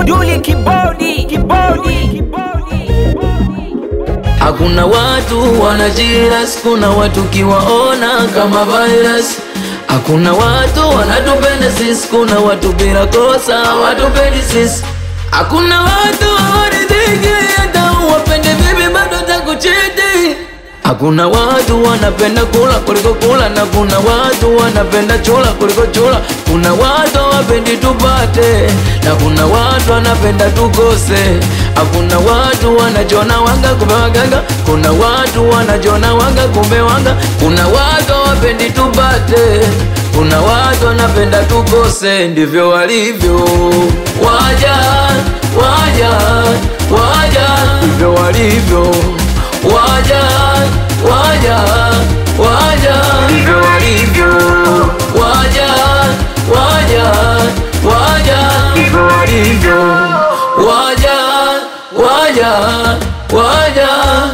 Duli kibodi kibodi Hakuna watu wanajiras, kuna watu kiwaona kama virus. Hakuna watu wanatupenda sisi, kuna watu bila kosa watupendi sisi. Hakuna watu hawaridhiki, hata uwapende vipi bado takuchiti. Hakuna watu wanapenda kula kuliko kula, na kuna watu wanapenda chula kuliko chula. Kuna watu hawapendi tupate, na kuna watu wanapenda tukose. Hakuna watu wanajona wanga kumbe waganga, kuna watu wanajona wanga kumbe wanga. Kuna watu hawapendi tupate, kuna watu wanapenda tukose. Ndivyo walivyo waja, waja, waja, ndivyo walivyo waja waja waja ndivyo walivyo waja waja waja ndivyo walivyo waja waja waja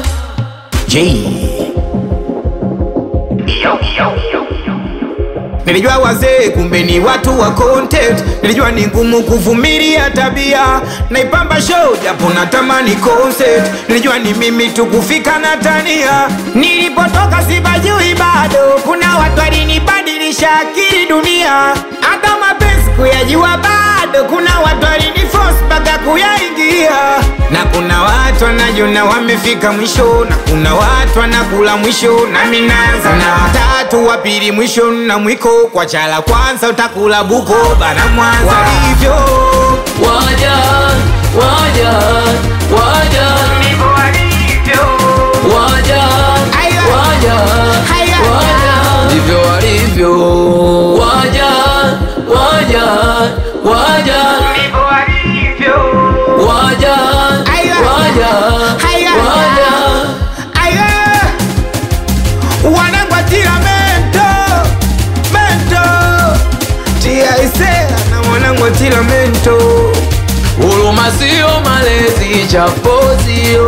Nilijua wazee kumbe ni watu wa content. Nilijua ni ngumu kuvumilia tabia, naipamba show japo natamani concert. Nilijua ni mimi tu kufika na tania, nilipotoka sibajui bado. Kuna watu walinibadilisha akili dunia, hata mapenzi kuyajua bado. Kuna watu waliniforce mpaka kuyaingia, na kuna watu wanajona wamefika mwisho, na kuna watu wanakula mwisho, nami naanza na watatu wa pili mwisho na mwiko kwa chala kwanza utakula buko bana Mwanza walivyo waja waja waja waja Aya. waja Aya. waja ndivyo walivyo waja waja waja waja Aya. waja Aya. waja Aya. wanangwatira mento mento tiaisea na wanangwatira mento Huruma sio malezi, chapo sio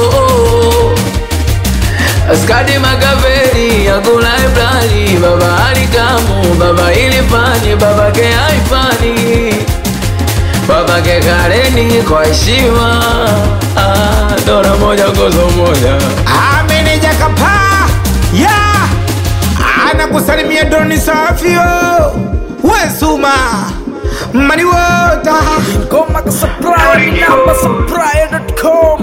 Askadi Makaveli, Agula Ibrani, Baba Alikamu, Baba Ilifani, Baba ke Haifani, Baba ke Kareni kwa heshima ah, Dora moja gozo moja ameneja kapaa ya anakusalimia doni safio wesuma maniwota Ngoma ka supply namba supply.com